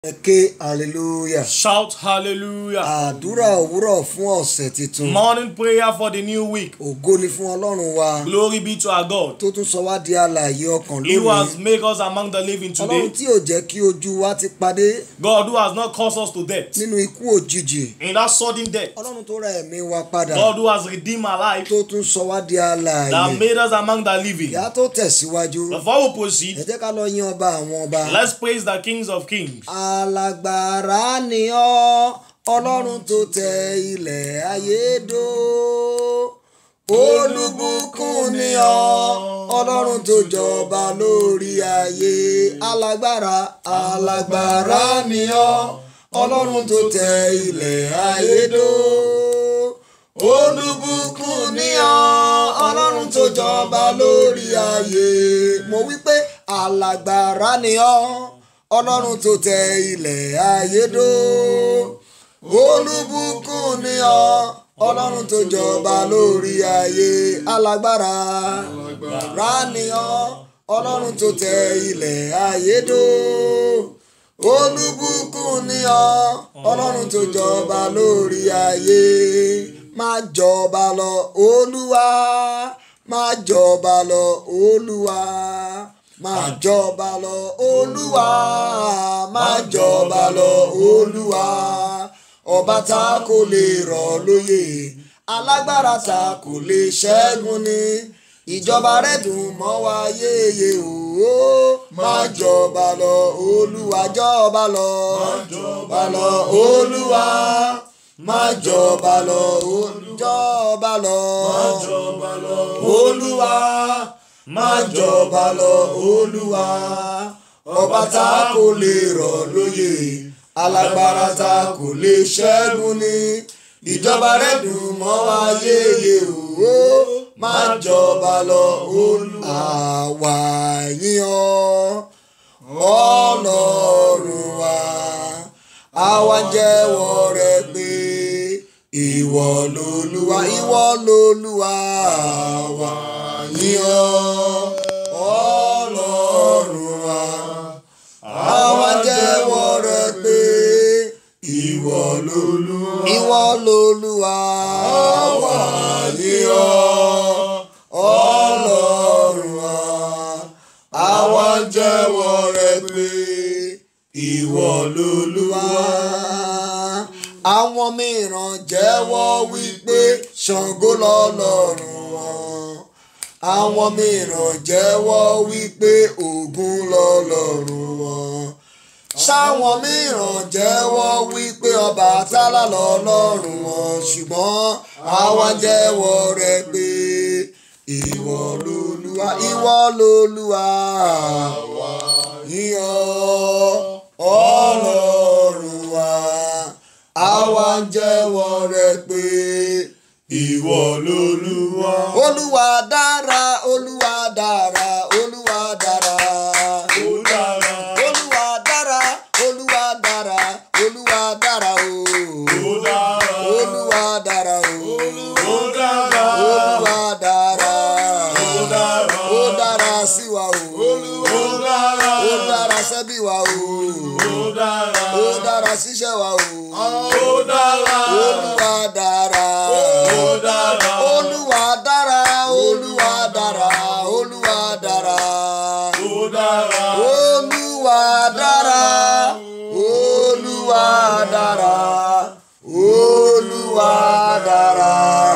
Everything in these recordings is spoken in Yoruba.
ẹ ké hallelujah. Shout hallelujah. àdúrà òwúrọ̀ fún ọ̀sẹ̀ tuntun. Morning prayer for the new week. ògo ni fún ọlọ́run wa Glory be to our God. tó tún sọ wá di alààyè ọkàn He who has lónìí. made us among the living ọlọ́run today. tí ò jẹ́ kí ojú wa ti padé God who has not caused us to death. nínú ikú òjijì. In that sudden death. ọlọ́run tó ra ẹ̀mí wa padà God who has redeemed our life. tó tún sọ wá di That alààyè. made us among the living. ìyá tó tẹ̀síwájú. Before we ẹ proceed, jẹ́ ká lọ yín ọba àwọn ọba. let's praise the kings of kings. alágbára ni ọ́ ọlọ́run tó tẹ ilẹ̀ ayé dó olùbùkún ni ọ́ ọlọ́run tó jọba lórí ayé alágbára alágbára ni ọ́ ọlọ́run tó tẹ ilẹ̀ ayé dó olùbùkún ni ọ́ ọlọ́run tó jọba lórí ayé mo wí pé alágbára ni ọ́ ọlọ́run tó tẹ ilẹ̀ ayé dó olùbùkún ni ọ́ ọlọ́run tó jọba lórí ayé alágbára rà ni ọ́ ọlọ́run tó tẹ ilẹ̀ ayé dó olùbùkún ni ọ́ ọlọ́run tó jọba lórí ayé máa jọba lọ olúwa máa jọba lọ olúwa máa jọba lọ olúwa máa jọba lọ olúwa ọba tá kò lè rọ̀ lóyè alágbára tá kò lè ṣẹ́gun ni ìjọba rẹ̀ dùn mọ́ wa yéye o máa jọba lọ olúwa jọba lọ jọba lọ olúwa máa jọba lọ jọba lọ jọba lọ olúwa máa jọba lọ olúwa ọba tá kò lè rọ̀ lóyè alágbára tá kò lè ṣẹ́gun ni ìjọba rẹ̀ dùn mọ́ wa yéye o máa jọba lọ olúwa àwa yìn ọ́ ọlọ́run wa àwa jẹ́wọ́ rẹ pé ìwọ lolúwa ìwọ lolúwa àwa yìn ọ́ ọlọ́run wa àwa jẹ́wọ́ rẹ pé ìwọ lolúwa ìwọ lolúwa àwa yìn ọ́ ọlọ́run wa àwa jẹ́wọ́ rẹ pé ìwọ lolúwa. àwọn mìíràn jẹ́wọ́ wípé ṣàngó lọ́lọ́run wọn. àwọn mìíràn jẹ́wọ́ wípé ògún lọ́lọ́run wọn. sáwọn mìíràn jẹ́wọ́ wípé ọbàtálá lọ́lọ́run wọn ṣùgbọ́n àwa jẹ́wọ́ rẹ pé ìwọ lolúwa ìwọ lolúwa yíyọ ọlọ́run wa àwa ń jẹ́wọ́ rẹ pé ìwọ lolúwa. olúwa dára olúwa dára olúwa dára. Ó dára, olúwa dára olúwa dára olúwa dára o. ó dára, olúwa dára o. ó dára, olúwa dára. ó dára, ó dára sí wa o. ó dára, ó dára sẹ́bí wa o. ó dára, ó dára síṣẹ́ wa o. ó dára, olúwa dára. ó dára, olúwa dára olúwa dára olúwa dára. ó dára, olúwa dára olúwa dára olúwa dára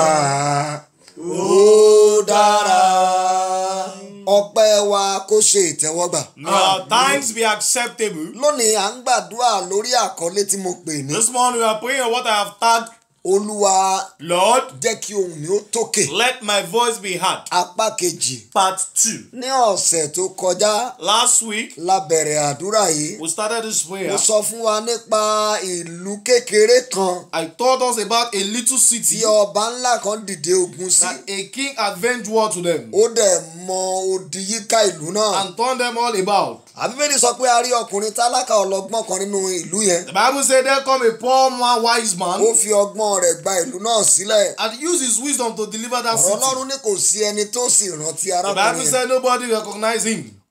ó dára. ọpẹ́ wa kó ṣe ìtẹ́wọ́gbà. May our thanks be acceptable. lónìí à ń gbàdúrà lórí àkọlé tí mo pè ní This morning we are praying on what I have tagged, olúwa Lord, jẹ́ kí ohùn mi ó tókè. let my voice be heard. apá kejì Part 2. ní ọ̀sẹ̀ tó kọjá Last week, la bẹ̀rẹ̀ àdúrà yìí. we started this prayer. mo sọ fún wa nípa ìlú kékeré kan I told us about a little tí city ọba ńlá kan dìde ogun sí. that a king avenged war to them ó dẹ̀ mọ odi yíká ìlú náà. and turned them all about. àbíbélì sọ pé a rí ọkùnrin tálákà ọlọ́gbọ́n kan nínú ìlú yẹn. The Bible said there come a poor man, wise man, ó fi ọgbọ́n rẹ̀ gba ìlú náà sílẹ̀. and used his wisdom to deliver that ọ̀rọ̀ city. ọlọ́run ní kò sí ẹni tó sì rántí The arákùnrin Bible yẹn. said nobody recognized him.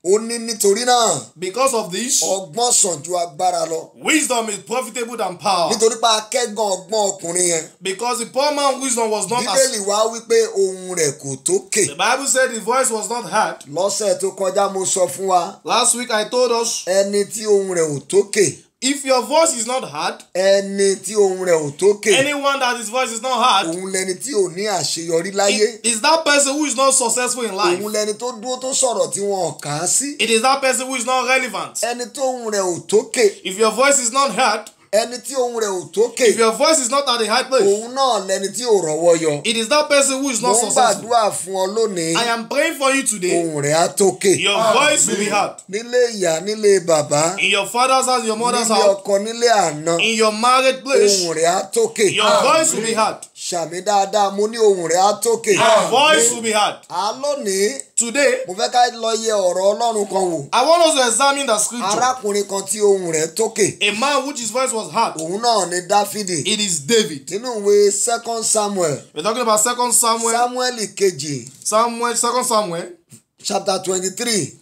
ó ní nítorí náà Because of this, ọgbọ́n sàn ju agbára lọ wisdom is profitable than power. nítorí pé akẹ́gàn ọgbọ́n ọkùnrin yẹn Because the poor man wisdom was not as bíbélì wá wípé ohun rẹ̀ kò tókè the Bible said his voice was not heard. lọ́sẹ̀ tó kọjá mo sọ fún wa Last week I told us ẹni tí ohun rẹ̀ ò tókè if your voice is not heard, ẹni tí ohun rẹ̀ ò tókè anyone that his voice is not heard òun lẹni tí ò ní àṣeyọrí láyé is that person who is not successful in life. òun lẹni tó dúró tó sọ̀rọ̀ tí wọn ò kà á sí It is that person who is not relevant. ẹni tó ohun rẹ̀ ò tókè If your voice is not heard, ẹni tí ohun rẹ̀ ò tókè if your voice is not at the high place, òun náà lẹni tí ò rọ́wọ́ yọ it is that person who is mo not ń successful. gbàdúrà fún ọ lónìí I am praying for you today. ohun rẹ̀ á tókè Your voice will be heard. nílé ìyá nílé bàbá In your father's house, your mother's nílé house, ọkọ nílé àná in your married place, ohun rẹ̀ á tókè your voice will be heard. ṣàmì dáadáa mo ní ohun rẹ̀ á tókè Your voice will be heard. á lónìí Today, mo fẹ́ ká lọ yẹ ọ̀rọ̀ ọlọ́run kan wò I want us to examine the scripture. arákùnrin kan tí ohun rẹ̀ tókè A man which his voice was heard. òun náà ni dáfídì It is David. nínú ìwé second samuel We're talking about Second Samuel, samuel kejì Samuel, Second Samuel, chapter twenty-three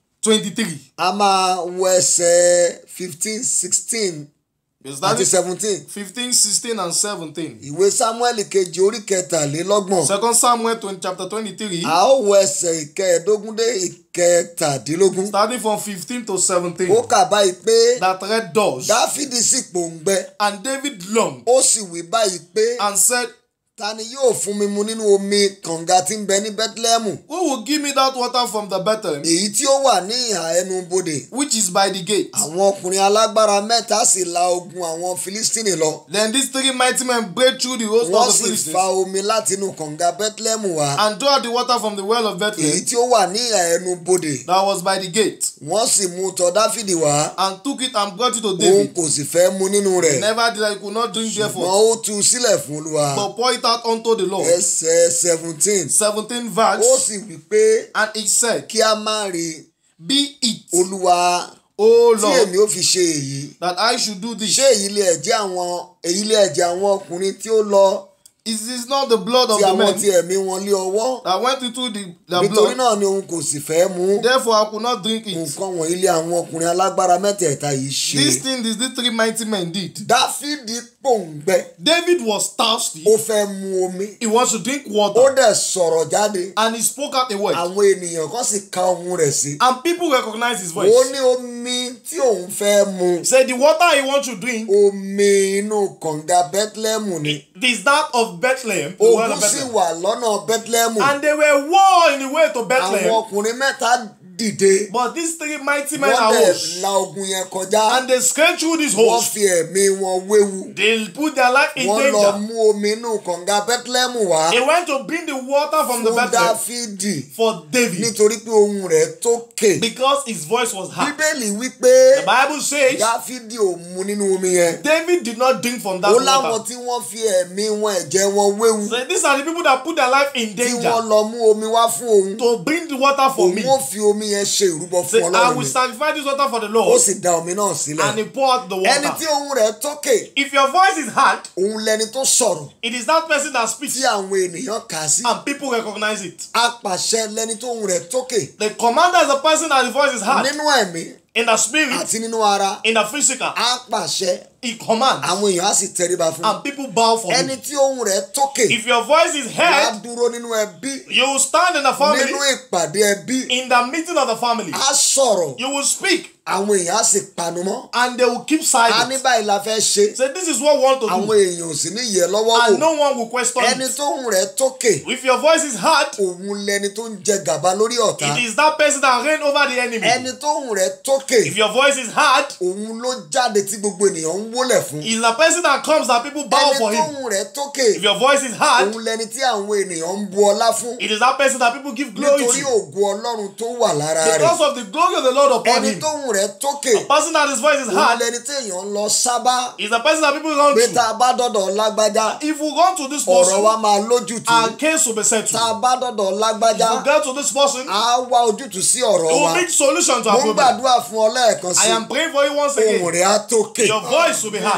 23. a máa wọ ẹsẹ̀ fifteen sixteen We're àti starting seventeen 15, 16, and 17. ìwé samuel kejì orí kẹtàlélọ́gbọ̀n Second Samuel 20, chapter 23, a ó wọ ẹsẹ̀ ìkẹẹ̀ẹ́dógún dé ìkẹtàdínlógún starting from 15 to 17. ó kà báyìí pé That read doors. dáfídì sì pòǹgbẹ And David longed ó sì wí báyìí pé and said, ta ni yóò fún mi mu nínú omi kànga tí ń bẹ ní bethlehem Who will give me that water from the Bethlehem, èyí tí ó wà ní ìhà ẹnu bodè which is by the gate? àwọn ọkùnrin alágbára mẹ́ta sì la ogun àwọn filistini lọ Then these three mighty men break through the host wọ́n of the sì Philistines fa omi láti inú kànga bethlehem wá and draw the water from the well of èyí Bethlehem tí ó wà ní ìhà ẹnu bodè that was by the gate, wọ́n sì mú tọ̀ dáfídì wá and took it and brought it to òun David. kò sì fẹ́ mu nínú rẹ̀ Never did I could not drink wọ́n therefore, ó tú u sílẹ̀ fún olúwa but pour it out unto the Lord. ẹsẹ̀ seventeen 17 ó verse, sì wí pé and he said, kí a má rí Be it, olúwa O tí Lord, èmi ó fi ṣe èyí that I should do ṣé this. èyí lè ẹ̀jẹ̀ àwọn èyí lè ẹ̀jẹ̀ àwọn ọkùnrin tí ó lọ Is this not the blood of tí the àwọn tí men ẹ̀mí wọn lé ọwọ́ that went into the, the nítorí blood? náà ni òun kò sì fẹ́ mú Therefore, I could not drink it. nǹkan wọ̀nyí lé àwọn ọkùnrin alágbára mẹ́tẹ̀ẹ̀ta yìí ṣe This thing is the three mighty men did. dáfídì pòǹgbẹ David was thirsty. ó fẹ́ mu omi He wants to drink ó water. dẹ̀ sọ̀rọ̀ jáde And he spoke out a word. àwọn ènìyàn kan sì ka ohun rẹ̀ sí And people recognized his ó voice. ní omi tí òun fẹ́ mu Said the water he wants to drink omi inú kànga bethlehem ni is that of Bethlehem. The well ogun of sì Bethlehem. wà lọ́nà bethlehem And they were war in the way to àwọn Bethlehem. ọkùnrin mẹ́ta dìde But these three mighty men wọ́n arose. dẹ̀ la ogun yẹn kọjá And they scaled through this wọ́n host. fi ẹ̀mí wọn wéwu They put their life in wọ́n lọ danger. mú omi inú kànga bethlehem wá They went to bring the water from the fún Bethlehem dáfídì for David. nítorí pé ohun rẹ̀ tókè Because his voice was heard. bíbélì wípé The Bible says dáfídì ò mu nínú omi yẹn David did not drink from that ó láwọn water. tí wọ́n fi ẹ̀mí wọn ẹ̀jẹ̀ wọn wéwu So these are the people that put their life in tí wọ́n danger lọ mú omi wá fún òun to bring the water for òun me. ó fi omi yẹn ṣe ìrúbọ Say, fún I ọlọ́run will ni sacrifice this water for the ó Lord. sì da omi náà sílẹ̀ And he poured out the ẹni tí water. ohun rẹ̀ tókè If your voice is heard, òun lẹni tó sọ̀rọ̀ it is that person that speaks tí àwọn ènìyàn kà sí and people recognize it. apàṣẹ lẹni tó ohun rẹ̀ tókè The commander is the person that the voice is heard nínú ẹ̀mí in the spirit, àti nínú ara in the physical. apàṣẹ He commands àwọn èèyàn á sì tẹríba fún un and people bow for ẹni him. tí ohun rẹ̀ tókè If your voice is wàá heard, dúró nínú ẹbí you will stand in the family, nínú ìpàdé ẹbí in the meeting of the family. á sọ̀rọ̀ You will speak àwọn èèyàn á sì panu mọ́ and they will keep a ní silent. báyìí la fẹ́ ṣe Say, this is what we want to àwọn do. èèyàn ò sì ní yẹ lọ́wọ́ And wò no one will question ẹni it. tó ohun rẹ̀ tókè If your voice is heard, òun lẹni tó ń jẹ gàba lórí ọ̀tá it is that person that reign over the enemy. ẹni tó ohun rẹ̀ tókè If your voice is heard, òun ló jáde tí gbogbo ènìyàn ń wólẹ̀ fún is the person that comes that people bow ẹni for tó him. ohun rẹ̀ tókè If your voice is heard, òun lẹni tí àwọn ènìyàn ń bu ọlá fún it is that person that people give glory nítorí to. ògo ọlọ́run tó wà lára rẹ̀ Because of the glory of the Lord upon ẹni him. tó ohun rẹ̀ tókè The person that his voice is òun heard lẹni tí èèyàn ń lọ sábà is the person that people run pé tá to. a bá dọ̀dọ̀ lágbájá If we run to this ọ̀rọ̀ wa person, máa lójútùú our case will be tá a settled. bá dọ̀dọ̀ lágbájá If we get to this person, á wá ojútùú sí ọ̀rọ̀ we wa will make solution to mo our ń problem. gbàdúrà fún ọ lẹ́ẹ̀kan I sí am praying for you once ohun again. rẹ̀ á tókè Your voice will be heard.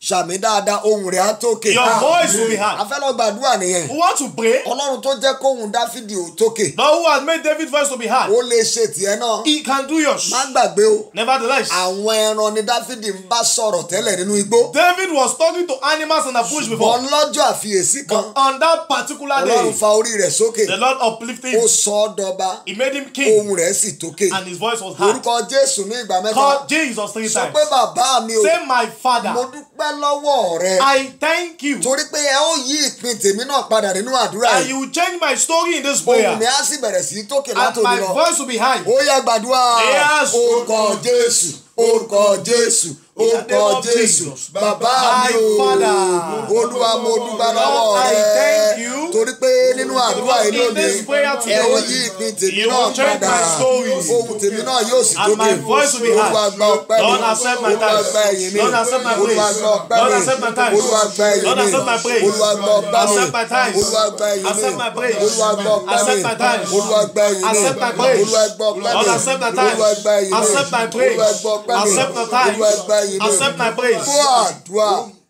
ṣàmì dáadáa ohùn rẹ̀ á tókè. Your voice will be a heard. fẹ́ lọ gbàdúrà nìyẹn. We want to pray. ọlọ́run tó jẹ́ kóhùn dáfídì ò tókè. The who has made David's voice to be heard. ó lè ṣe tiẹ̀ náà. He can do yours. má gbàgbé o. Nevertheless, àwọn ẹran ni dáfídì ń bá sọ̀rọ̀ tẹ́lẹ̀ nínú igbó. David was talking to animals in the bush before. bọ́n lọ́jọ́ àfiyèsí kan. But on that particular ọlọ́run day, fa orí rẹ̀ sókè. the Lord uplifted ó him. sọ ọ́ dọba. He made him king. ohùn rẹ̀ sì tókè. And his voice was heard. orúkọ jésù ní ìgbà mẹ́ta. Called Jesus three sọ times. pé bàbá mi o. Say, My mo father, dúpẹ́ lọ́wọ́ rẹ. I thank you. torí pé ẹ ó yí ìpín tèmi náà padà nínú àdúrà And yìí. you will change my story in this ohùn prayer. mi á sì bẹ̀rẹ̀ sí í tókè And látòmí my lọ. voice will be high. ó yá gbàdúrà Yes. orúkọ jésù orúkọ jésù orúkọ jésù bàbá mi My o Father. olúwa mo dúpẹ́ lọ́wọ́ Lord, I rẹ thank you. torí pé nínú àdúrà yìí In lónìí this prayer ẹ ó today, yí ìpín tèmi you náà will change padà my story. ohùn tèmi náà yóò sì And tókè my voice will be heard. olúwa gba ọpẹ́ mi Lord, accept my olúwa thanks. gba ẹ̀yìn mi Lord, accept my olúwa praise. gba ọpẹ́ Lord, mi accept my thanks. olúwa gba ẹ̀yìn Lord, mi accept my praise. olúwa gba ọpẹ́ mi Accept my thanks. olúwa gba ẹ̀yìn mi Accept my praise. olúwa gba ọpẹ́ mi Accept my thanks. olúwa gba ẹ̀yìn mi Accept my praise. olúwa gba ọpẹ́ mi Lord, accept my thanks. olúwa gba ẹ̀yìn mi Accept my praise. olúwa gba ọpẹ́ mi Accept my thanks. olúwa gba ẹ̀yìn mi Accept my praise. fún àdúrà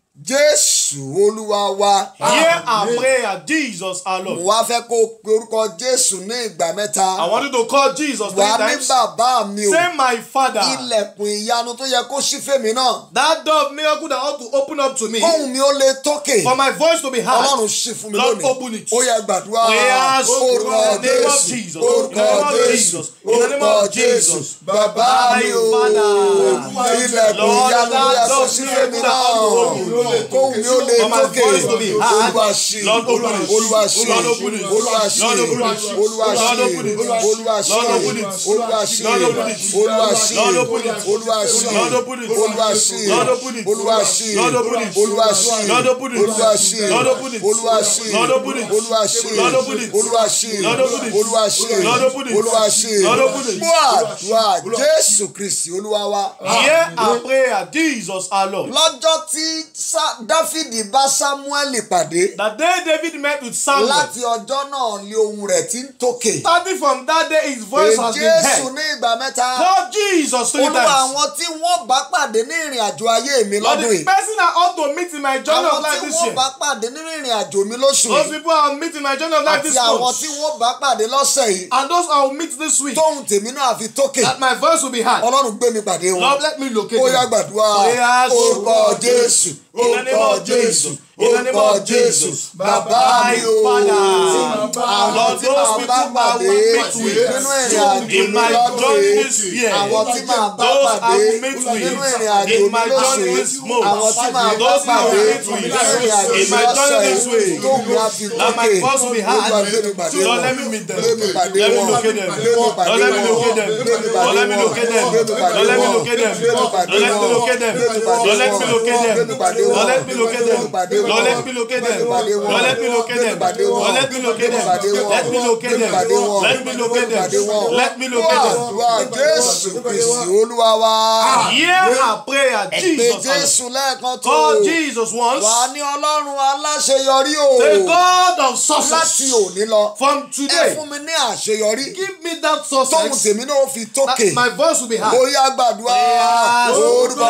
jésù olúwa wa Hear our prayer, Jesus our mo Lord. wá fẹ́ kó o pe orúkọ jésù ní ìgbà mẹ́ta I want you to call Jesus three wà ní times. bàbá mi o Say, My Father, ilẹ̀kùn ìyanu tó yẹ kó ṣí fèmí náà that door of miracle that ought to open up to me, kóhùn mi ó lè tókè for my voice to be heard. ọlọ́run ṣí fún mi Lord, lónìí open it. ó yẹ gbàdúrà Prayers orúkọ in the name of jésù Jesus. orúkọ In the name of jésù Jesus. In the name orúkọ of jésù Jesus. bàbá mi o My Father. ilẹ̀kùn Lord, ìyanu tó yẹ that kó door ṣí of fèmí miracle náà that ought to open. kóhùn mi ó lè For my tókè voice to be heard. olúwa ṣí Lord, open it. olúwa ṣí Lord, open it. olúwa ṣí Lord, open it. olúwa ṣí Lord, open it. olúwa ṣí Lord, open it. olúwa ṣí Lord, open it. olúwa ṣí Lord, open it. olúwa ṣí Lord, open it. olúwa ṣí Lord, open it. olúwa ṣí Lord, open it. olúwa ṣí Lord, open it. olúwa ṣí Lord, open it. olúwa ṣí Lord, open it. olúwa ṣí Lord, open it. olúwa ṣí Lord, open it. olúwa ṣí Lord, open it. olúwa ṣí Lord, open it. fún àdúrà jésù kristi olúwa wa. Hear our prayer, Jesus our Lord. lọ́jọ́ tí Sá- dáfídì bá sámúẹ́lì pàdé The day David met with Samuel, láti ọjọ́ náà lé ohùn rẹ̀ tí ń tókè. starting from that day, his voice has been jésù heard. ní ìgbà mẹ́ta. Call Jesus three olúwa times. àwọn tí wọ́n bá pàdé ní ìrìn àjò ayé mi Lord, lọ́dún the yìí. person I ought to meet in my journey àwọn of life tí this wọ́n year, bá pàdé nínú ìrìn àjò mi lóṣù those yìí. people I'll meet in my journey of life àti this àwọn month, tí wọ́n bá pàdé lọ́sẹ̀ yìí. and those I'll meet this week, tóhùn tèmi náà fi tókè. that my voice will be heard. ọlọ́run gbé mi pàdé wọn. Lord, let me locate ó yá them. gbàdúrà Prayers, orúkọ jésù In the name orúkọ of jésù Jesus. In the name orúkọ of jésù Jesus. bàbá My mi o Father. àwọn Lord, tí those màá people bá I will pàdé meet with nínú ìrìn àjò in mi my lọ́dún journey yìí this year, àwọn tí màá bá those I pàdé will meet with nínú ìrìn àjò in mi my lóṣù journey yìí this month, àwọn tí màá bá those I pàdé will meet with nínú ìrìn àjò in mi my journey lọ́sẹ̀ this yìí week, tó mi á fi that my tókè voice will be olúwa heard. gbé mi pàdé Lord, wọn let me meet them. gbé mi pàdé Let me wọn locate them. gbé mi pàdé Lord, let me wọn locate them. gbé mi pàdé Lord, let me wọn locate them. gbé mi pàdé Lord, let me wọn locate them. gbé mi pàdé Lord, let me wọn locate them. gbé mi pàdé Lord, let wọn me locate them. gbé mi pàdé wọn Lord, let me locate them. pàdé wọn Lord, let me locate them. pàdé wọn Lord, let me locate them. pàdé wọn Lord, let me locate them. pàdé wọn Let me locate them. pàdé wọn Let me locate them. pàdé wọn Let me locate them. wá jésù kristi olúwa wa Hear our prayer, pé Jesus. jésù lẹ́ẹ̀kan tó Call Jesus once. wà ní ọlọ́run aláṣeyọrí o The God of láti success. òní lọ From ẹ today, fún mi ní àṣeyọrí give me that tóhùn success. tèmi náà fi tókè That my voice will be heard. bóyá gbàdúrà Prayers. orúkọ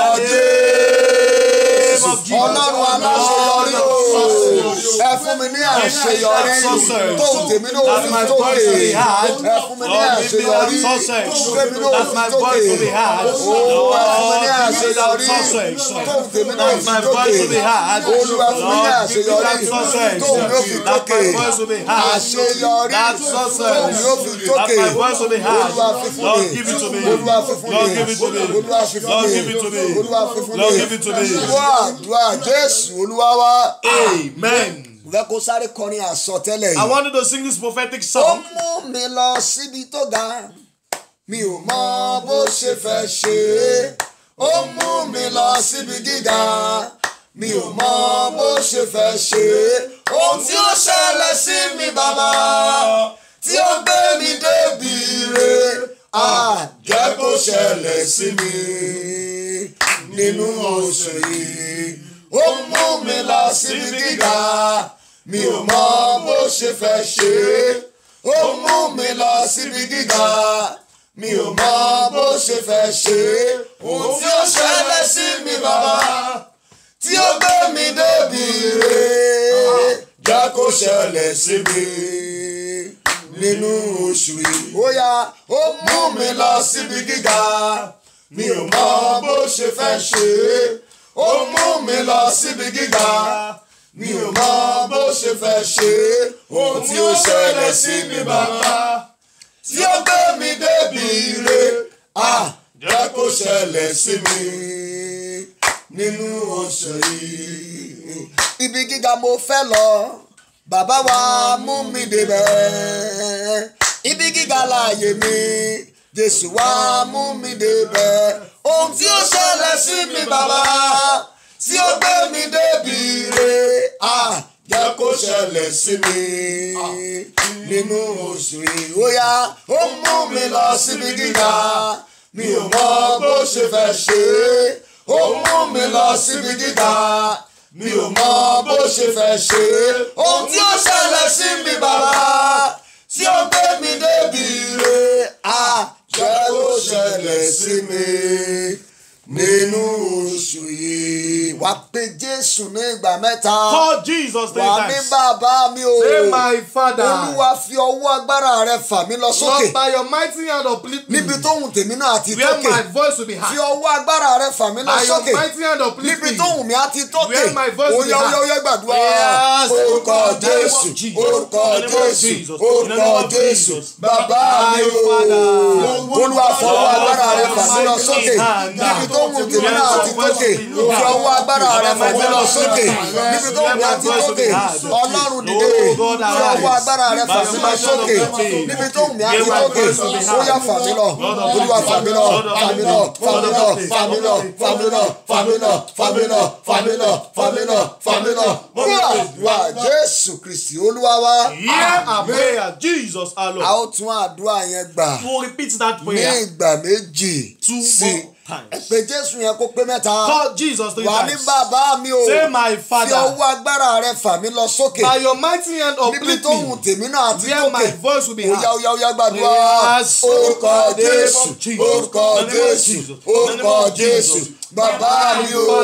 jésù ọlọ́run aláṣeyọrí o ẹ fún mi ní àṣeyọrí tóhùn tèmi náà That fi my tókè voice will be heard. ẹ fún mi ní Lord, give me that àṣeyọrí success. tóhùn tèmi náà That fi my tókè voice will be heard. ó ẹ fún mi ní Lord, give me that àṣeyọrí success. tóhùn tèmi náà That fi my voice will be tókè heard. olúwa fún mi ní Lord, give me àṣeyọrí that success. tóhùn yóò fi That tókè my voice will be heard. àṣeyọrí That tóhùn success. yóò fi That tókè my voice will be heard. olúwa fi fún Lord, mi give it to me. olúwa fi fún Lord, mi give it to me. olúwa fi fún Lord, mi give it to me. olúwa fi fún Lord, mi give it to me. wá àdúrà jésù olúwa wa. Amen. mo fẹ́ kó sáré kọrin àsọtẹ́lẹ̀ I yìí. wanted to sing this prophetic ó song. mú mi lọ síbi tó ga mi ò mọ bó ṣe fẹ́ ṣe é ó mú mi lọ síbi gíga mi ò mọ bó ṣe fẹ́ ṣe é ohun tí ó ṣẹlẹ̀ sí mi bàbá tí ó gbé mi débi re á jẹ́ kó ṣẹlẹ̀ sí mi nínú oṣù yìí ó mú mi lọ síbi gíga mi ò mọ bó ṣe fẹ́ ṣe é ó mú mi lọ síbi gíga mi ò mọ bó ṣe fẹ́ ṣe é ohun tí ó ṣẹlẹ̀ sí mi bàbá tí tí ó gbé mi débi re jẹ́ kó ṣẹlẹ̀ sí mi nínú oṣù yìí. ó yá ó mú mi lọ síbi gíga mi ò mọ bó ṣe fẹ́ ṣe é ó mú mi lọ síbi gíga mi ò mọ bó ṣe fẹ́ ṣe é ohun tí ó ṣẹlẹ̀ sí mi bàbá tí ó gbé mi débi re ah jẹ́ kó ṣẹlẹ̀ sí mi nínú oṣù yìí. ibi gíga mo fẹ́ lọ bàbá wa mú mi débẹ̀ ibi gíga láàyè mi jésù wá mú mi débẹ̀ ohun tí ó ṣẹlẹ̀ sí mi bàbá tí ó gbé mi débi re ah jẹ́ kó ṣẹlẹ̀ sí mi nínú oṣù yìí ó yá ó mú mi lọ síbi gíga mi ò mọ bó ṣe fẹ́ ṣe é ó mú mi lọ síbi gíga mi ò mọ bó ṣe fẹ́ ṣe é ohun tí ó ṣẹlẹ̀ sí mi bàbá tí ó gbé mi débi re ah jẹ́ kó ṣẹlẹ̀ sí mi nínú oṣù yìí wá pé jésù ní ìgbà mẹ́ta Call Jesus three wà ní times. bàbá mi o Say, my father, olúwa fi ọwọ́ agbára rẹ fà mí lọ sókè Lord, by your mighty hand uplift me, níbi tóhùn tèmi náà ti where tókè my voice will be fi heard. ọwọ́ agbára rẹ fà mí lọ By your sókè mighty hand uplift níbi me, tóhùn mi á ti tókè Where my voice will be oyá oyá heard. oyá gbàdúrà Yes. orúkọ jésù Jesus. orúkọ In the name of jésù Jesus. In the orúkọ name of jésù Jesus. bàbá mi o olúwa fọwọ́ agbára rẹ fà mí lọ sókè níbi tóhùn tèmi náà ti tókè fi ọwọ́ agbára rẹ fà mí lọ sókè níbi tóhùn mi á ti tókè ọlọ́run dìde fi ọwọ́ agbára rẹ fà mí lọ sókè níbi tóhùn mi á ti tókè ó yá fà mí lọ olúwa fà mí lọ fà mí lọ fà mí lọ fà mí lọ fà mí lọ fà mí lọ fà mí lọ fà mí lọ fà mí lọ fà mí lọ wá jésù kristi olúwa wa Hear our prayer, Jesus our a Lord. ó tún àdúrà yẹn gbà We will repeat that ní prayer ìgbà méjì two sí more times. ẹ pé jésù yẹn kó pé mẹ́ta Call Jesus three wà ní times. bàbá mi o Say, my fi Father, ọwọ́ agbára rẹ fà mí lọ sókè by your mighty hand níbi uplift tó hùn me, tèmi náà ti where my tókè voice will be oya heard. oya oya gbàdúrà Yes. orúkọ In the name jésù of Jesus. orúkọ In the name of jésù Jesus. In the name orúkọ of jésù Jesus. bàbá mi o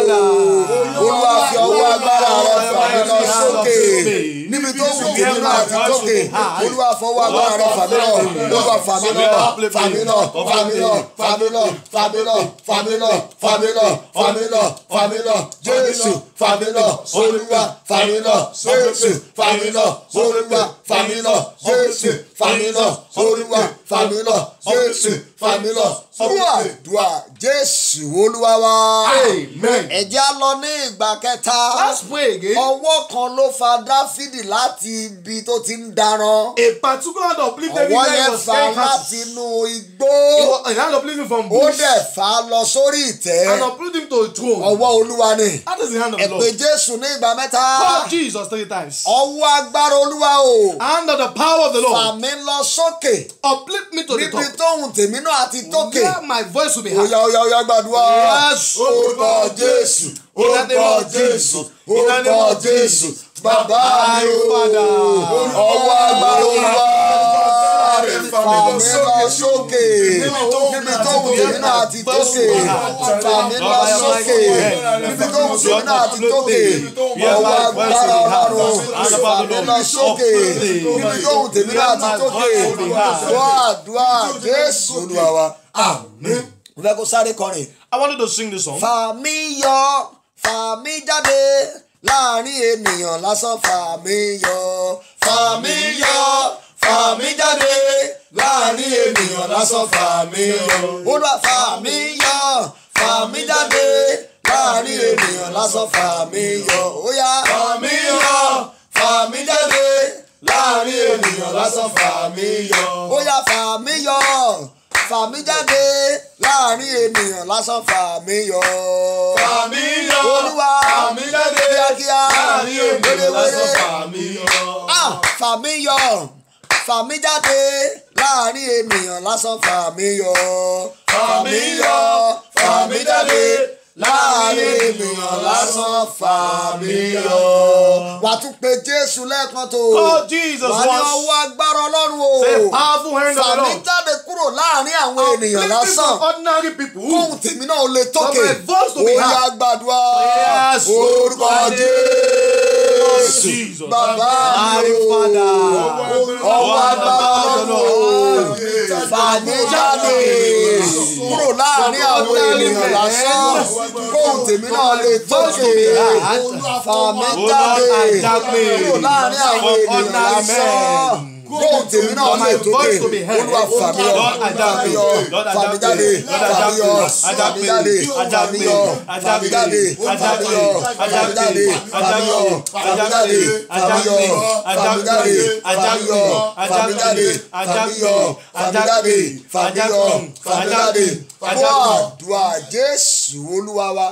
olúwa fi ọwọ́ agbára rẹ fà mí lọ sókè níbi tó hùn tèmi náà ti tókè olúwa fọwọ́ agbára rẹ fà mí lọ olúwa fà mí lọ fà mí lọ fà mí lọ fà mí lọ fà mí lọ fà mí lọ fà mí lọ fà mí lọ fà mí lọ jésù fà mí lọ olúwa fà mí lọ jésù fà mí lọ olúwa fà mí lọ jésù fà mí lọ olúwa fà mí lọ jésù fà mí lọ dùà dùà jésù olúwa wa Amen. ẹ jẹ́ á lọ ní ìgbà kẹta Let's pray again. ọwọ́ kan ló fa dáfídì láti ibi tó ti ń daran A particular hand uplift David ọwọ́ when he yẹn was fà scaring láti cattle. inú igbó He was- A hand uplift him from ó bush dẹ̀ fà á lọ sórí ìtẹ́ and uplift him to a throne. ọwọ́ olúwa ni That is the hand of ẹ the pé Lord. jésù ní ìgbà mẹ́ta Call Jesus three times. ọwọ́ agbára olúwa o Hand of the power of the fà Lord. mí lọ sókè Uplift me to the níbi top. tóhùn tèmi náà ti tókè Where my voice will be heard. oya oya oya gbàdúrà Yes. orúkọ jésù In the name orúkọ of jésù Jesus. In the name orúkọ of jésù Jesus. bàbá mi My o Father. ọwọ́ agbára olúwa fà mí lọ sókè níbi tóhùn tèmi náà ti tókè fà mí lọ sókè níbi tóhùn tèmi náà ti tókè ọwọ́ agbára ọlọ́run fà mí lọ sókè níbi tóhùn tèmi náà ti tókè wọ́n àdúrà jésù olúwa wa àmín mo fẹ́ kó sáré kọrin. I want you to sing this song. fà mí yọ fà mí jáde láàrin ènìyàn lásán fà mí yọ fà mí yọ fà mí jáde láàrin ènìyàn lásán fà mí yọ olúwa fà mí yọ fà mí jáde láàrin ènìyàn lásán fà mí yọ óyá fà mí yọ fà mí jáde láàrin ènìyàn lásán fà mí yọ óyá fà mí yọ fà mí jáde láàrin ènìyàn lásán fà mí yọ. Fà mí yọ. olúwa Fà mí jáde. kíákíá Láàrin ènìyàn lásán fà mí yọ. Ah, fà mí yọ fà mí jáde láàrin ènìyàn lásán fà mí yọ. Fà mí yọ. fà mí jáde láàrin ènìyàn lásán fà mí yọ. wà á tún pe jésù lẹ́ẹ̀kan tó. Call Jesus wà á ní once. ọwọ́ agbára ọlọ́run o. Say, powerful hand of fà the mí Lord. jáde kúrò láàrin àwọn ènìyàn Uplift me lásán from ordinary people. kóhùn tèmi náà lè tókè For my voice to be ó yá heard. gbàdúrà Yes. Yes. orúkọ jésù Jesus. bàbá My mi o Father. ọwọ́ agbára lọ́wọ́ fàmí jáde kúrò láàrin àwọn ènìyàn lásán kóhùn tèmi náà lè tókè fàmí jáde kúrò láàrin àwọn ènìyàn lásán kóhùn tèmi náà lè tókè olúwa fàmí yọ fàmí yọ fàmí jáde fàmí yọ fàmí jáde fàmí yọ fàmí jáde fàmí yọ fàmí jáde fàmí yọ fàmí jáde fàmí yọ fàmí jáde fàmí yọ fàmí jáde fàmí yọ fàmí jáde fàmí yọ fàmí jáde fún àdúrà jésù olúwa wa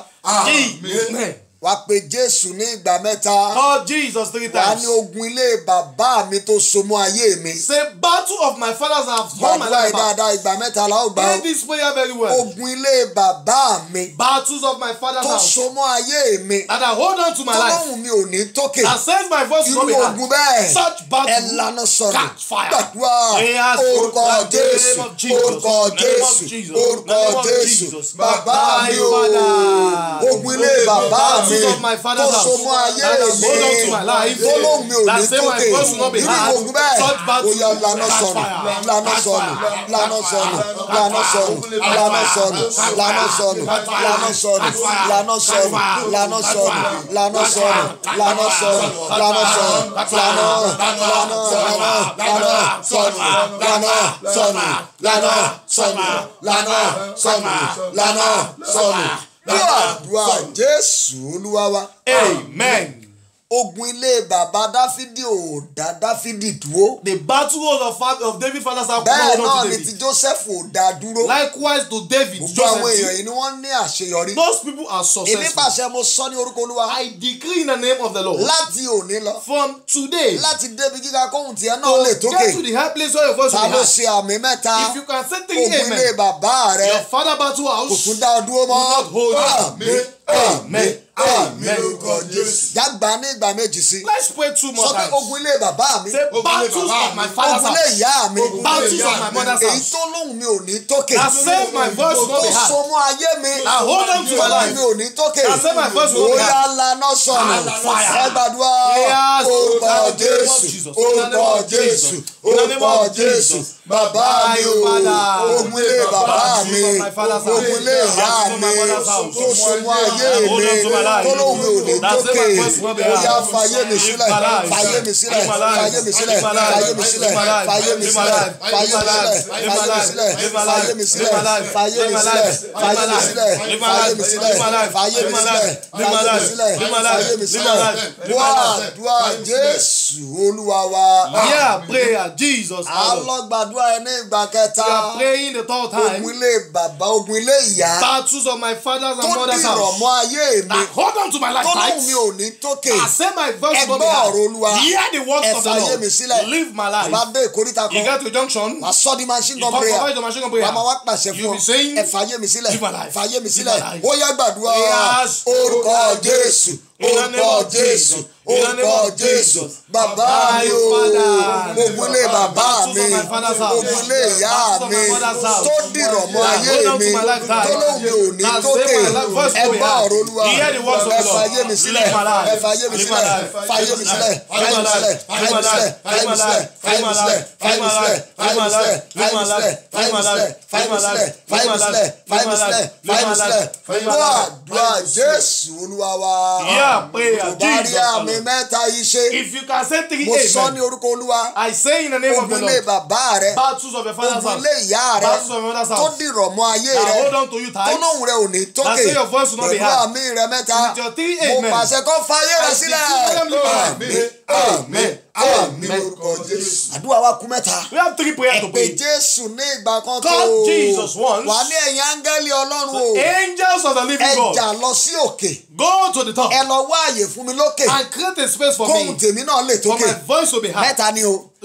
Amen. wá pe jésù ní ìgbà mẹ́ta Call Jesus three wá times. ní ogun ilé bàbá mi tó so mọ́ ayé mi Say, battle of my fathers have won my gbàdúrà life yìí back. dáadáa ìgbà mẹ́ta la ó gbà Pray ó this prayer very well. ogun ilé bàbá mi Battles of my father's tó house so mọ́ ayé mi that I hold on to my life. tọ́lọ́hùn mi ò ní tókè That sends my voice to irú not be ogun heard. bẹ́ẹ̀ Such ẹ battle. lana sọ̀rọ̀ Catch fire. gbàdúrà Prayers orúkọ in the jésù name of Jesus. orúkọ In the name of jésù Jesus. orúkọ In the name of jésù Jesus. bàbá My mi o Father. ogun ilé bàbá mi Battles of my tó father's so house mọ́ ayé that I mi hold on to my life. tọ́lọ́hùn mi ò That ní say my tókè voice will not be irú heard. ogun bẹ́ẹ̀ Such battle. ó yá lana Catch sọ̀rọ̀ fire. lana Catch sọ̀rọ̀ fire. lana sọ̀rọ̀ lana sọ̀rọ̀ lana sọ̀rọ̀ lana sọ̀rọ̀ lana sọ̀rọ̀ lana sọ̀rọ̀ lana sọ̀rọ̀ lana sọ̀rọ̀ lana sọ̀rọ̀ lana sọ̀rọ̀ lana lana lana lana sọ̀rọ̀ lana sọ̀rọ̀ lana sọ̀rọ̀ lana sọ̀rọ̀ lana sọ̀rọ̀ dúà dúà jésù olúwa wa Amen. ogun ilé bàbá dáfídì ò dá dáfídì dúró The battle of, fa- of David father's house could bẹ́ẹ̀ not hold náà on to ni ti David. joseph ò dá dúró Likewise to David, gbogbo àwọn èèyàn Joseph. yìí ni wọ́n ní àṣeyọrí Those people are èmi successful. pàṣẹ mo sọ ní orúkọ olúwa I decree in the name of the Lord. láti òní lọ From today, láti débi gíga kóhùn tiẹ̀ náà lè tókè get to the high place where your voice ta will be ló heard. ṣe àmì mẹ́ta If you can say three ogun ilé amen, bàbá rẹ your father battle kò house tún dá ọ dúró mọ́ will not hold you. àmín àmín àmín lórúkọ Jésù. jágbá ní ìgbà méjì sí Let's pray two more sọ pé times. ogun ilé bàbá mi Say battles of my father's ogun ilé house. ìyá mi Battles of my mother's èyí house. tó lóhùn mi ò ní tókè That save my voice will not tó be heard. so mọ́ ayé mi That hold on to my tọ́lá life. mi ò ní tókè That save my voice will not be bóyá heard. lana sọnù Fire. ẹ gbàdúrà Prayers orúkọ in the name of jésù Jesus. In the name orúkọ of jésù Jesus. In the name orúkọ of jésù Jesus. bàbá mi o My Father. ogun ilé bàbá Battles mi of my father's house. ogun ilé ìyá Battles of mi my mother's house. tó so mọ́ ayé Hold mi on to my life. tó lóhùn mi ò ní That save tókè my voice will not be heard. bóyá fàyè mi sílẹ̀ my life. fàyè mi sílẹ̀ Live my life. fàyè mi sílẹ̀ Live my life. fàyè mi sílẹ̀ Live my life. fàyè mi Live my sílẹ̀ life. fàyè mi Live my sílẹ̀ life. Live my fàyè mi life. sílẹ̀ Live my fàyè life. mi Live sílẹ̀ my life. fàyè Live mi my sílẹ̀ life. fàyè mi sílẹ̀ Live my fàyè life. mi Live sílẹ̀ my life. fàyè Live mi my sílẹ̀ life. Live my fàyè mi life. sílẹ̀ Live my fàyè mi life. sílẹ̀ Live my life. Live my wá life. àdúrà jésù olúwa wa Yeah, prayer. Jesus. our Lord. alọ́gbàdúrà ẹ ní ìgbà kẹta We are praying the third time. ogun ilé bàbá ogun ilé ìyá Battles of my father's tó and mother's dìrọ̀ house. mọ́ ayé mi That hold on to my life tó tight. lóhùn mi ò ní tókè I say my voice will not be ẹgbọ́ ọ̀rọ̀ heard. olúwa Hear the words of the ẹ̀fà ayé mi Lord. sílẹ̀ Live my bàbá life. dé ìkórìtà You kan get to a junction. wàá sọ di machine You gun come prayer provide the machine gun wàá prayer. máa wá pàṣẹ You fún be ọ saying, ẹ̀fà ayé mi sílẹ̀ Live my life. ẹ̀fà ayé mi Live sílẹ̀ my life. ó yá gbàdúrà Yes. orúkọ jésù In the name orúkọ of jésù Jesus. In the name orúkọ of jésù Jesus. bàbá My mi o Father. ogun ilé bàbá Battles mi of my father's house. ogun ilé ìyá Battles of mi my mother's house. tó dìrọ̀ mọ́ That ayé hold on to mi my life tight. tó lóhùn mi ò ní That tókè save my life. Voice will be ẹgbọ́ heard. ọ̀rọ̀ olúwa Hear the words of the ẹ̀fà Lord. ayé mi sílẹ̀ Live my life. ẹ̀fà ayé mi Live sílẹ̀ my life. fà ayé mi sílẹ̀ Live fà ayé my mi life. sílẹ̀ fà ayé mi sílẹ̀ fà ayé mi sílẹ̀ fà ayé mi sílẹ̀ fà ayé mi sílẹ̀ fà ayé mi sílẹ̀ fà ayé mi sílẹ̀ fà ayé mi sílẹ̀ fà ayé mi sílẹ̀ fà ayé mi sílẹ̀ fà ayé mi sílẹ̀ fà ayé mi sílẹ̀ gbọ́ àdúrà jésù olúwa wa Yeah, prayer. tó bá rí Jesus. our àmì Lord. mẹ́ta yìí ṣe If you can say three mo sọ ní amen. orúkọ olúwa I say in the name of the ogun ilé Lord. bàbá rẹ Battles of your father's ogun house. ilé ìyá rẹ Battles of your mother's tó house. dìrọ̀ mọ́ ayé Now rẹ hold on to you tó tight. lóhùn rẹ ò ní tókè say your voice will not be pẹ̀lú heard. àmì rẹ mẹ́ta With your three mo amen. pàṣẹ kó fayé rẹ I sílẹ̀ decree them live my àmín àmín àmín lórúkọ jésù àdúrà wa kú mẹ́ta We have three prayers to pé pray. jésù ní ìgbà kan tó Call Jesus once. wà ní ẹ̀yìn áńgẹ́lì ọlọ́run o Angels of the living ẹ God. jà lọ sí òkè Go to the top ẹ lọ wá àyè fún mi lókè and create a space for kóhùn me. tèmi náà lè For tókè my voice will be heard. mẹ́ta ni o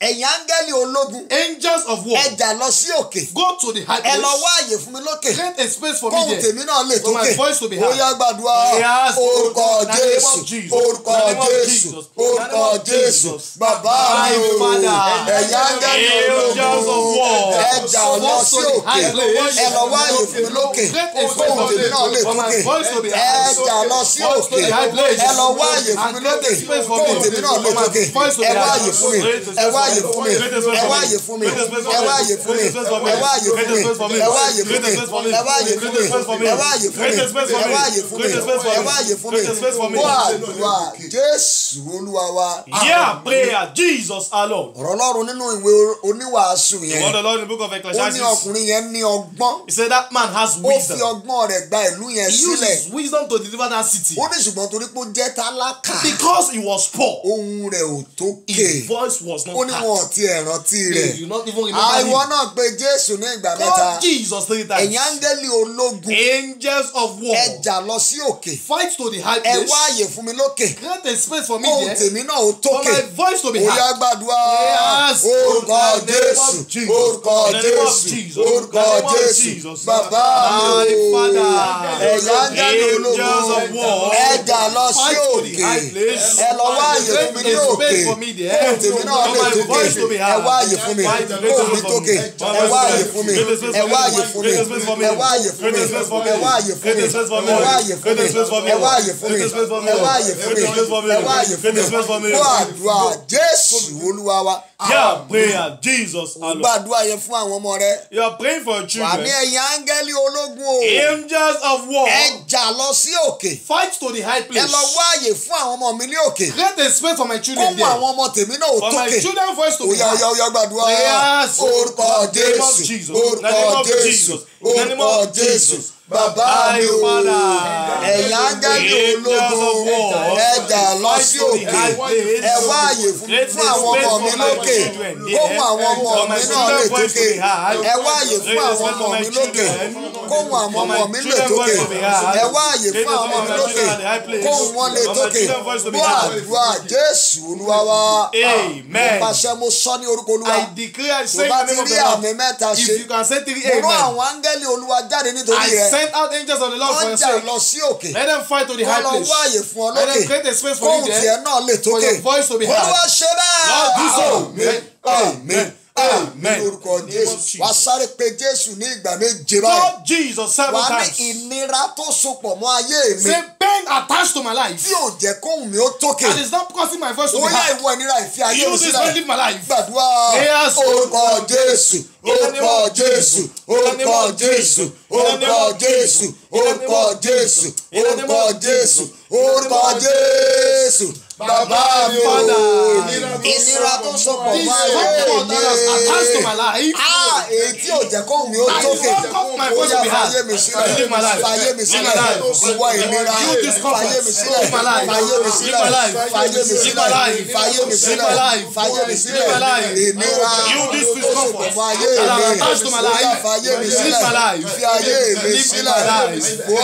ẹ̀yin áńgẹ́lì ológun Angels of war, ẹ jà lọ sí òkè go to the high ẹ lọ place. wá àyè fún mi lókè Create a space for me kóhùn there. tèmi náà lè For my tókè voice to be ó heard. yá gbàdúrà Yes, orúkọ in the name jésù of Jesus. orúkọ In the name of jésù Jesus. In the orúkọ name of jésù Jesus. bàbá My mi o Father. ẹ̀yin áńgẹ́lì Angels of ológun war. ẹ jà lọ sí Go to the òkè high place. ẹ lọ wá àyè fún mi lókè Create a space kóhùn for tèmi me náà lè for my tókè voice to be ẹ heard. jà lọ sí Go to òkè the high place. ẹ lọ wá àyè fún mi And lókè create a space for kóhùn me tèmi náà lè for my tókè voice to be ẹ wá heard. àyè fún mi Create a ẹ wá space àyè for fún me. mi Create a space ẹ for wá me. àyè fún mi Create a space for ẹ me. wá àyè fún mi Create a space for me. ẹ wá àyè fún Create a mi space for me. ẹ wá àyè fún Create a mi space for me. ẹ wá àyè fún mi Create a space for me. ẹ wá àyè fún mi Create a space for ẹ me. wá àyè fún mi Create a space for ẹ me. wá àyè fún mi Create a space for me. bó àdúrà jésù olúwa wa Yeah, prayer. Jesus alone. ọ̀rọ̀ ọlọ́run nínú ìwé oníwàásù The yẹn word of the Lord in the book of ó ní Ecclesiastes. ọkùnrin yẹn ní ọgbọ́n He said that man has ó fi wisdom. ọgbọ́n rẹ̀ gba ìlú yẹn He sílẹ̀ uses wisdom to deliver that city. ó ní ṣùgbọ́n torí pé ó jẹ́ tálákà Because he was poor, ohun rẹ̀ ò tókè his voice was ó not ní heard. wọn ò tiẹ̀ rántí rẹ̀ They do not even remember àìwọ him. náà pé jésù ní ìgbà mẹ́ta Call Jesus three ẹ̀yin times. áńgẹ́lì ológun Angels of war, ẹ jà lọ sí òkè fight to the high ẹ place. wá àyè fún mi lókè Create a space for me kóhùn there. tèmi náà ó For tókè my voice to be ó yá heard. gbàdúrà Yes. orúkọ In the name of jésù Jesus. orúkọ In the name of jésù Jesus. orúkọ In the name of jésù Jesus. bàbá My mi o Father. ẹ̀yin áńgẹ́lì Angels ológun of war, ẹ jà lọ sí fight to the òkè high place. ẹ lọ wá àyè fún mi ní Create a òkè space for me there. kóhùn tèmi náà For lè my tókè voice to be ẹ heard. wá àyè fún mi Fight to kóhùn mi the tókè space ẹ wá àyè fún mi Create a space ẹ for wá me. àyè fún mi Create a space for me. ẹ wá àyè fún mi Create a space for me. ẹ wá àyè fún mi Create a space for me. ẹ wá àyè fún mi Create a space for me. ẹ wá àyè fún mi Create a space for me. ẹ wá àyè fún mi Create a space for me. ẹ wá àyè fún Create a space for mi me. fún àdúrà jésù olúwa wa Yeah, prayer. Jesus alone. gbàdúrà yẹn fún àwọn ọmọ rẹ You are praying for your wà ní children. ẹ̀yin áńgẹ́lì ológun o Angels of war, ẹ jà lọ sí òkè fight to the high ẹ place. lọ wá àyè fún àwọn ọmọ mi ní òkè Create a space for my children kóhùn there. àwọn ọmọ tèmi náà ò For my tókè children voice to be Oya oya heard. oya gbàdúrà Yes. orúkọ In the name of Jésù Jesus. In the orúkọ name of Jésù Jesus. In the name orúkọ of Jésù Jesus. bàbá mi My o Father. ẹ̀yin áńgẹ́lì Angels of ológun war, ẹ jà lọ fight sí to the òkè high place. ẹ wá àyè fún Create fún a àwọn space ọmọ for mi my lókè children there. kóhùn àwọn ọmọ For my mi náà children lè voice to tókè be heard. ẹ wá àyè fún Create a àwọn space ọmọ for my mi lókè children. kóhùn àwọn For my ọmọ mi lè children tókè voice to be heard. ẹ wá àyè Create fún a àwọn ọmọ mi space for my lókè children at the high place. kóhùn wọn lè For my tókè children voice to be bó heard. àdúrà Jésù olúwa wa Amen. mo pàṣẹ mo sọ ní orúkọ olúwa I declare, tó say bá in the ti name of rí the àmì Lord. mẹ́ta If ṣe you can say three mo rán amen. àwọn áńgẹ́lì olúwa jáde nítorí I rẹ sent out angels of the Lord for wọ́n your jà sake. lọ sí òkè Let them fight to the wọ́n high lọ place. wá àyè fún ọ Let lókè them create a space for kóhùn you tiẹ̀ there. náà lè For tókè your voice to be heard. olúwa ṣe bẹ́ẹ̀ Lord, do so. àmín àmín àmín lórúkọ In the name of jésù Jesus. wàá sáré pé jésù ní ìgbà méje báyìí God Jesus seven wàá ní times. ìnira tó sopọ̀ mọ́ ayé mi Say pain attached to my life. tí ò jẹ́ kóhùn mi ó tókè And it's not causing my voice to ó be yá heard. ìwọ ìnira ìfi ayé mi You this sílẹ̀ will live my life. gbàdúrà Yes. orúkọ jésù In the name orúkọ of jésù Jesus. In the name orúkọ of jésù Jesus. In the name orúkọ of jésù Jesus. In the name orúkọ of jésù Jesus. In the name orúkọ of jésù Jesus. In the name orúkọ of jésù bàbá mi o Father. ìnira tó sopọ̀ This mọ́ ayé comfort that has attached to my mi life. ah èyí tí ò jẹ́ kóhùn mi ó That is tókè not causing my ó voice yá to be heard. fàyè mi sílẹ̀ Live my life. fàyè mi Live sílẹ̀ my life. ìwọ ìnira You discomfort. fàyè mi sílẹ̀ Live my life. fàyè mi Live sílẹ̀ my life. fàyè mi Live sílẹ̀ my life. fàyè mi Live sílẹ̀ my life. fàyè mi Live sílẹ̀ my life. ìnira You this tó discomfort sopọ̀ mọ́ ayé that mi are attached to my ó yá life. fàyè mi Live sílẹ̀ my life. fi ayé mi Live sílẹ̀ my life. wá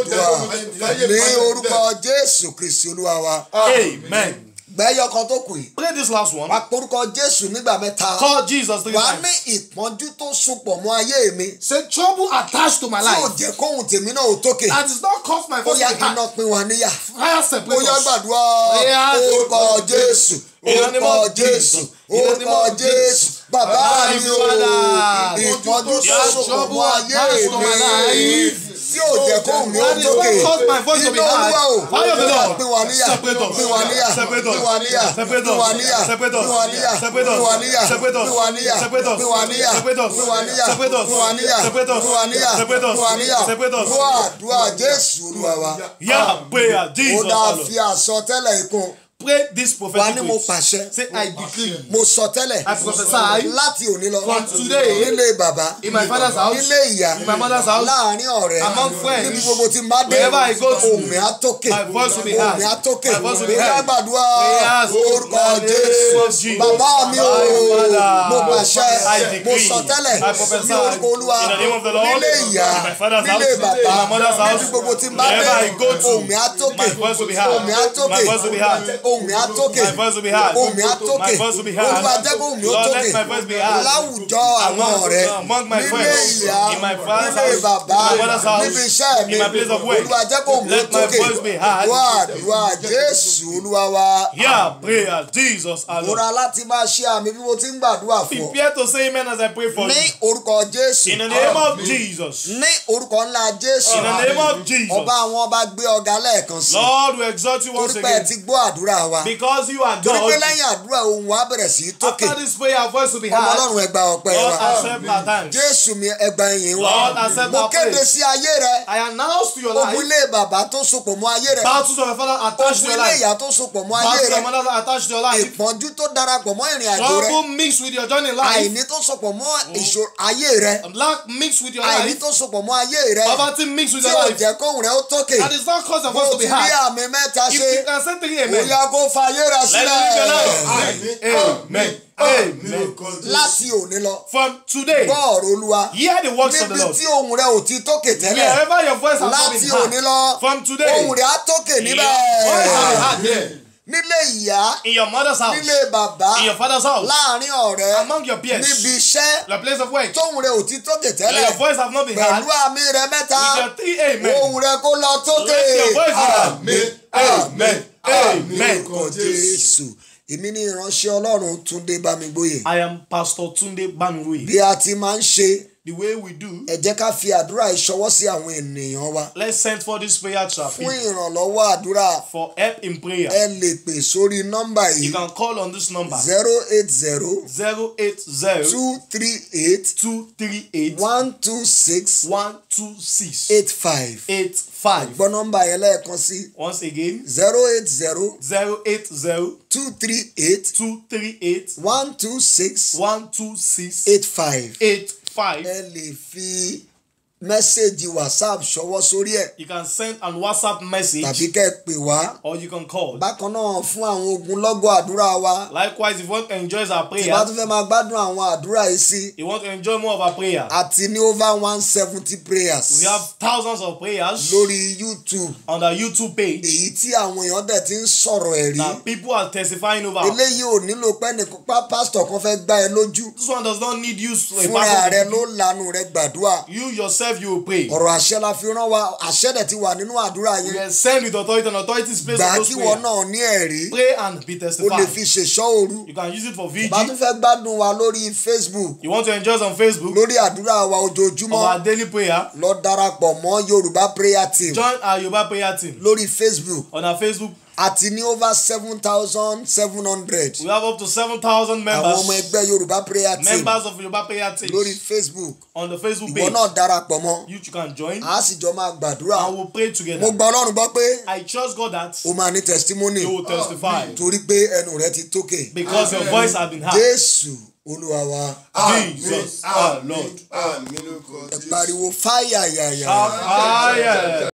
àdúrà ní orúkọ Jésù Kristi Olúwa wa Amen. gbẹ́yọ̀ kan tó kù yìí Play this last one. wàá porúkọ Jésù nígbà mẹ́ta Call Jesus three wàá ní times. ìpọ́njú tó sopọ̀ mọ́ ayé mi Say trouble attached to my tí ò life. jẹ́ kóhùn tèmi náà ò tókè That is not cause my ó voice yá to be iná heard. pín wa níyà Fire ó separate yá us. gbàdúrà Yes. orúkọ Jésù In the name orúkọ of Jésù Jesus. In the name orúkọ of Jésù Jesus. bàbá My mi o Father. ìpọ́njú tó Your sopọ̀ trouble mọ́ ayé attached to my mi life. tí ò jẹ́ kóhùn mi ó That is tókè not cause my voice to be iná heard. olúwa o Fire of the Lord. pín wa níyà Separate us. pín wa níyà Separate us. pín wa níyà Separate pín us. wa níyà Separate us. pín wa níyà Separate us. pín wa níyà Separate us. pín wa níyà Separate us. pín wa níyà Separate us. pín wa níyà Separate us. pín wa níyà Separate us. pín wa níyà Separate us. pín wa níyà Separate us. fún àdúrà Jésù Olúwa wa Yeah, prayer. ó Jesus dáa alone. fi àsọtẹ́lẹ̀ ikún Pray this wa prophetic ní mo words. pàṣẹ Say, I decree. mo sọ tẹ́lẹ̀ I prophesy láti òní lọ From today, nílé bàbá in my father's house, nílé ìyá in my mother's house, láàrin ọ̀rẹ́ among friends, níbi gbogbo tí n bá dé wherever I go to, ohùn mi á tókè my voice will be ohùn heard. mi á tókè My voice will be ó yá heard. gbàdúrà Prayers orúkọ in the name Jésù of Jesus. bàbá mi o My Father, mo pàṣẹ I mo decree, sọ tẹ́lẹ̀ I prophesy, ní orúkọ Olúwa in the name of the Lord, nílé ìyá in my father's nílé house, bàbá in my mother's house, níbi gbogbo tí n bá dé wherever I go to, ohùn mi á tókè my voice will be heard. ohùn mi á tókè My voice will be heard. ohùn mi á tókè My voice will be heard. ohùn mi á tókè My voice will be heard. olúwa jẹ́ kó ohùn mi ó Lord, tókè let my voice be heard. láwùjọ àwọn Among- ọ̀rẹ́ among my nílé friends, ìyá in my father's nílé house, bàbá in my mother's house, níbi iṣẹ́ mi in my place of work. olúwa jẹ́ kó ohùn mi ó Let my tókè voice be heard. wá àdúrà jésù olúwa wa Hear prayer, Jesus our Lord. múra láti máa ṣe àmì bí mo ti ń gbàdúrà fún ọ Prepare to say amen as I pray for ní you. orúkọ jésù In the name of Jesus. ní orúkọ ńlá jésù In the name of ọba Jesus. àwọn ọba gbé ọ̀gá lẹ́ẹ̀kan sí Lord, we exalt you once torí pé ẹ again. ti gbọ́ àdúrà wa Because you are torí pé God. lẹ́yìn àdúrà ohùn wa bẹ̀rẹ̀ sí í tókè After this prayer, our voice will be ọmọ heard. ọlọ́run ẹgbà ọpẹ́ Lord, wa accept our thanks. jésù mi ẹgbà ìyìn wa Lord, accept mo our kéde praise. sí ayé rẹ I announce to your ogun life ilé bàbá tó sopọ̀ mọ́ ayé rẹ battles of your father attached to ogun your ilé life. ìyá tó sopọ̀ mọ́ ayé Battles of rẹ your mother attached to your life. ìpọ́njú tó darapọ̀ mọ́ ìrìn àjò rẹ Trouble mixed with your journey in life. àìní tó sopọ̀ mọ́ ìṣòro ayé rẹ Lack mixed with your àìní life. tó sopọ̀ mọ́ ayé rẹ Poverty mixed with tí your ò life. jẹ́ kóhùn rẹ ó tókè And it's not cause of bó us o to ti be rí hard. àmì mẹ́ta If ṣe you can say three amen. bóyá kó fa ayé rẹ Let it be your sílẹ̀ life. Amen. Amen. láti òní lọ From today, gbọ́ ọ̀rọ̀ olúwa hear the works of the níbi Lord. tí ohùn rẹ ò ti tókè tẹ́lẹ̀ Wherever your voice has not láti been òní heard. lọ From today, ohùn rẹ á tókè your níbẹ̀ voice will be heard there. nílé ìyá In your mother's house, nílé bàbá in your father's house, láàrin ọ̀rẹ́ among your peers, níbi iṣẹ́ your place of work. tóhùn rẹ ò ti tókè Let tẹ́lẹ̀ your voice have not been heard. pẹ̀lú àmì rẹ mẹ́ta With your three amen. ohùn rẹ kó lọ tókè Let your voice be heard. Amen. Amen. orúkọ jésù èmi ní ìránṣẹ́ ọlọ́run túndé bámigbóyè I am Pastor Tunde Banwe. bí a ti máa ń ṣe The way we do, ẹ jẹ́ ká fi àdúrà ìṣọwọ́ sí àwọn ènìyàn wa let's send for this prayer to our fún people ìrànlọ́wọ́ àdúrà for help in prayer. ẹ lè pè sórí nọ́mbà You yìí can call on this number zero eight zero 080 two three eight 238 one two six 126 eight five 85. gbọ́ nọ́mbà yẹn lẹ́ẹ̀kan sí Once again, zero eight zero 080 two three eight 238 one two six 126 eight five 85. ẹ lè fi mẹ́sẹ̀gì whatsapp ṣọwọ́ sórí ẹ̀ You can send an WhatsApp message tàbí kẹ́ ẹ pè wá or you can call. bákan náà fún àwọn ogunlọ́gọ̀ àdúrà wa Likewise, if you want to enjoy our tí bá prayer, tún fẹ́ máa gbádùn àwọn àdúrà yìí sí you want to enjoy more of our prayer, àti ní over one seventy prayers we have thousands of prayers lórí youtube on our YouTube page èyí tí àwọn èèyàn dẹ̀ ti ń sọ̀rọ̀ ẹ̀rí that people are testifying over. eléyìí ò nílò pé nìkan pa pásítọ̀ kan fẹ́ gbá ẹ lójú This one does not need you to a fúnra rẹ pastor. ló lanu rẹ gbàdúrà You yourself, you will pray. ọ̀rọ̀ àṣẹ la fi rán wa àṣẹ dẹ̀ ti wà nínú àdúrà We yẹn are sent with authority and authority is placed gbà on á those kí wọn prayers. náà ní ẹ̀rí Pray and be o lè testified. fi ṣèṣọ́ òru You can use it for bá tún VG. fẹ́ gbádùn wa lórí facebook You want to enjoy us on Facebook lórí àdúrà wa of ojoojúmọ́ our daily prayer. lọ darapọ̀ mọ́ yorùbá prayer team Join our Yoruba prayer team lórí facebook on our Facebook. àti ní over seven thousand seven hundred We have up to 7,000 àwọn ọmọ members, ẹgbẹ́ yorùbá prayer team members of Yoruba prayer team lórí facebook on the Facebook ìwọ page. náà darapọ̀ mọ́ You too can join a sì jọ máa gbàdúrà and we'll pray mo together. gba ọlọ́run gbọ́ pé I trust God that o máa ní testimony you will testify torí pé ẹnu rẹ ti tókè because your voice has been heard. jésù olúwa wa Jesus, our Lord. Àmín lórúkọ ẹ Jésù. pariwo fáyà yàyà. Fire.